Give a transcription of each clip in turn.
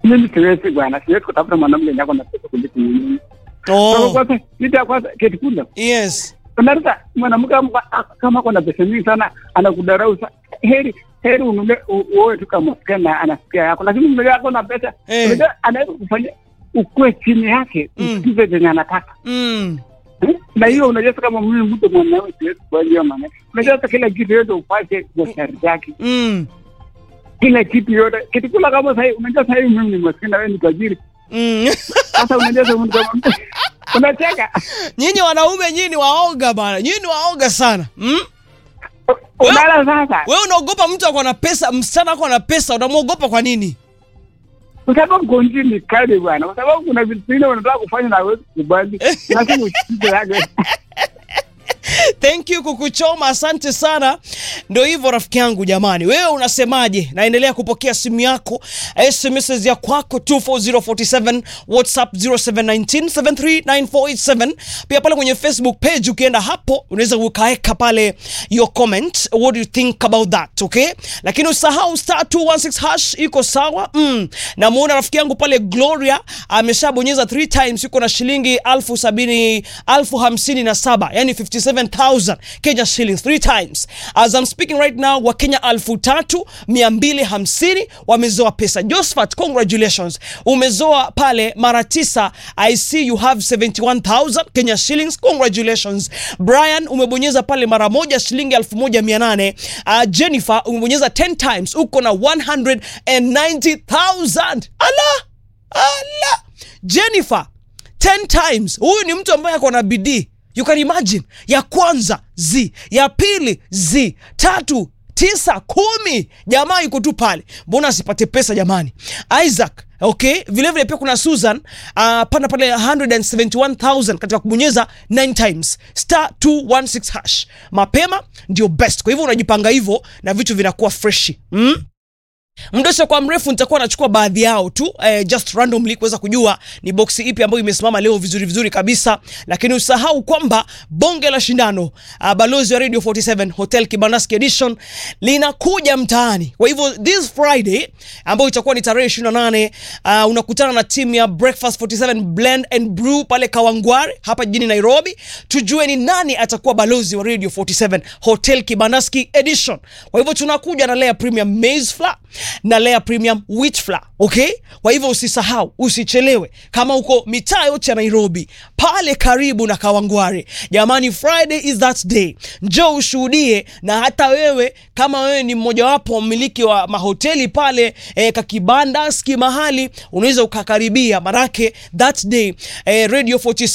mimi siwezi bwana, siwezi kutafuta mwanamke nyako na pesa kuliko mimi. Kwa Oh, kwanza kitu ya kwanza keti kula. yes. Unaleta mwanamke kama- kama kuna pesa nyingi sana anakudarau sana. Heri heri unule uoe tu kama kana anasikia yako, lakini mzee yako na pesa Eh. unajua anaweza kufanya ukue chini yake Mm. usikize venye anataka Mm. Eh? na hiyo unajua sasa kama mimi mtu mwanaume siwezi kubali hiyo maneno. Unajua sasa kila kitu yote upate kwa sharti yake, Mm. kila kitu yote kitu kula kama sasa. Unajua sasa hivi mimi ni maskini na wewe ni tajiri, Mm. sasa unajua sasa mtu kama unacheka Nyinyi wanaume nyinyi ni waoga bana. Nyinyi ni waoga sana. Mm? unala sasa, Wewe unaogopa mtu ako na pesa, msichana ako na pesa, unamwogopa kwa nini? kwa sababu konji ni kali bwana, kwa sababu kuna vitu vingine unataka kufanya na wewe kubali, lazima usikize yake. Thank you kukuchoma, asante sana. Ndio hivyo rafiki yangu, jamani, wewe unasemaje? Naendelea kupokea simu yako, SMS ya kwako 24047, WhatsApp 0719739487. Pia pale kwenye Facebook page ukienda hapo unaweza ukaeka pale your comment, what do you think about that, okay? Lakini usahau star 216 hash iko sawa. Mm. Namuona rafiki yangu pale Gloria ameshabonyeza 3 times, yuko na shilingi elfu sabini elfu hamsini na saba yani 57000 Kenya shillings 3 times. As I'm speaking right now, Wakenya elfu tatu mia mbili hamsini wamezoa pesa. Josephat, congratulations, umezoa pale mara tisa. I see you have 71000 Kenya shillings, congratulations. Brian umebonyeza pale mara moja shilingi elfu moja mia nane. Uh, Jennifer umebonyeza 10 times uko na 190000 ala ala Jennifer 10 times. Huyu ni mtu ambaye ako na bidii. You can imagine. Ya kwanza z, ya pili z, tatu tisa, kumi. Jamaa yuko tu pale, mbona asipate pesa jamani? Isaac Okay, vile vile pia kuna Susan uh, pana pale 171,000 katika kubonyeza 9 times star 216 hash. Mapema ndio best, kwa hivyo unajipanga hivyo na vitu vinakuwa freshi mm? Mdosho kwa mrefu nitakuwa nachukua baadhi yao tu eh, just randomly kuweza kujua ni boksi ipi ambayo imesimama leo vizuri vizuri kabisa, lakini usahau kwamba bonge la shindano uh, balozi wa Radio 47 Hotel Kibandaski Edition linakuja mtaani. Kwa hivyo this Friday ambayo itakuwa ni tarehe 28 uh, unakutana na timu ya Breakfast 47 Blend and Brew pale Kawangware hapa jijini Nairobi, tujue ni nani atakuwa balozi wa Radio 47 Hotel Kibandaski Edition. Kwa hivyo tunakuja na layer premium maize flour na layer premium wheat flour, okay? Kwa hivyo usisahau, usichelewe. Kama uko mitaa yote ya Nairobi pale karibu na Kawangware, jamani, Friday is that day, njoo ushuhudie. Na hata wewe kama wewe ni mmojawapo wa mmiliki wa mahoteli pale eh, kakibanda ski mahali, unaweza ukakaribia, manake that day eh, Radio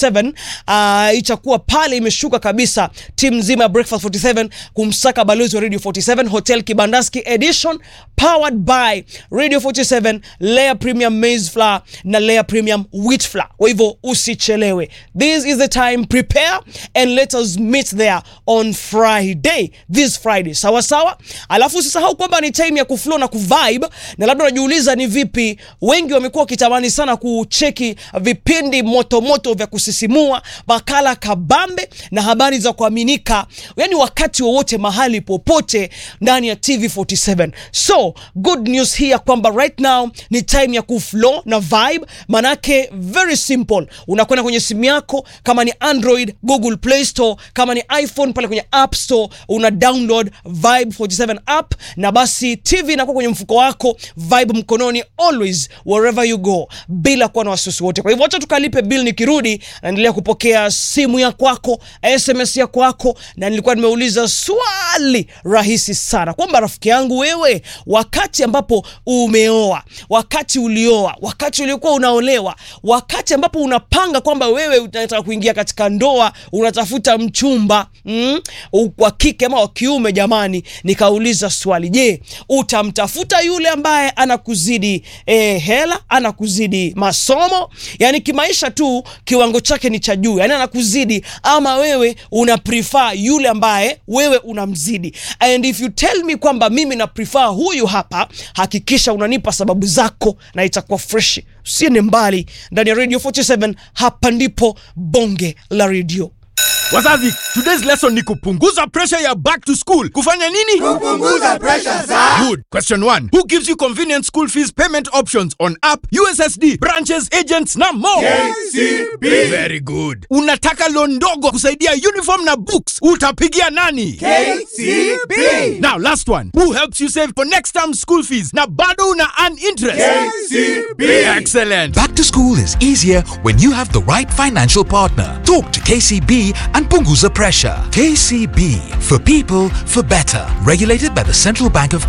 47 uh, itakuwa pale imeshuka kabisa, timu nzima ya Breakfast 47 kumsaka balozi wa Radio 47 Hotel Kibandaski Edition powered by Radio 47 layer premium maize flour na layer premium wheat flour. Kwa hivyo usichelewe, this is the time, prepare and let us meet there on Friday, this Friday, sawa sawa. Alafu usisahau kwamba ni time ya kuflow na kuvibe, na labda unajiuliza ni vipi, wengi wamekuwa wakitamani sana kucheki vipindi moto moto vya kusisimua, makala kabambe na habari za kuaminika, yani wakati wowote mahali popote ndani ya TV47. So good news hii ya kwamba right now ni time ya kuflow na vibe, manake very simple, unakwenda kwenye simu yako, kama ni Android Google Play Store, kama ni iPhone pale kwenye App Store una download Vibe 47 app, na basi TV inakuwa kwenye mfuko wako, Vibe mkononi, always wherever you go, bila kuwa na wasiwasi wote. Kwa hivyo acha tukalipe bill, nikirudi naendelea kupokea simu ya kwako, SMS ya kwako, na nilikuwa nimeuliza swali rahisi sana kwamba rafiki yangu wewe, wakati ambapo umeoa, wakati ulioa, wakati uliokuwa unaolewa, wakati ambapo unapanga kwamba wewe unataka kuingia katika ndoa, unatafuta mchumba mm, wa kike ama wa kiume, jamani, nikauliza swali, je, utamtafuta yule ambaye anakuzidi eh, hela, anakuzidi masomo, yani kimaisha tu kiwango chake ni cha juu, yani anakuzidi, ama wewe una prefer yule ambaye wewe unamzidi? And if you tell me kwamba mimi na prefer huyu hapa, hakikisha unanipa sababu zako na itakuwa fresh. Usiende mbali ndani ya Radio 47, hapa ndipo bonge la radio. Wazazi, today's lesson ni kupunguza pressure ya back to school. Kufanya nini? Kupunguza pressure za Good. Question 1. Who gives you convenient school fees payment options on app, USSD, branches, agents na more? KCB. Very good. Unataka loan ndogo kusaidia uniform na books. Utapigia nani? KCB. Now last one. Who helps you save for next term school fees na bado una earn interest? KCB. Excellent. Back to school is easier when you have the right financial partner. Talk to KCB and Punguza Pressure. KCB for people for better. Regulated by the Central Bank of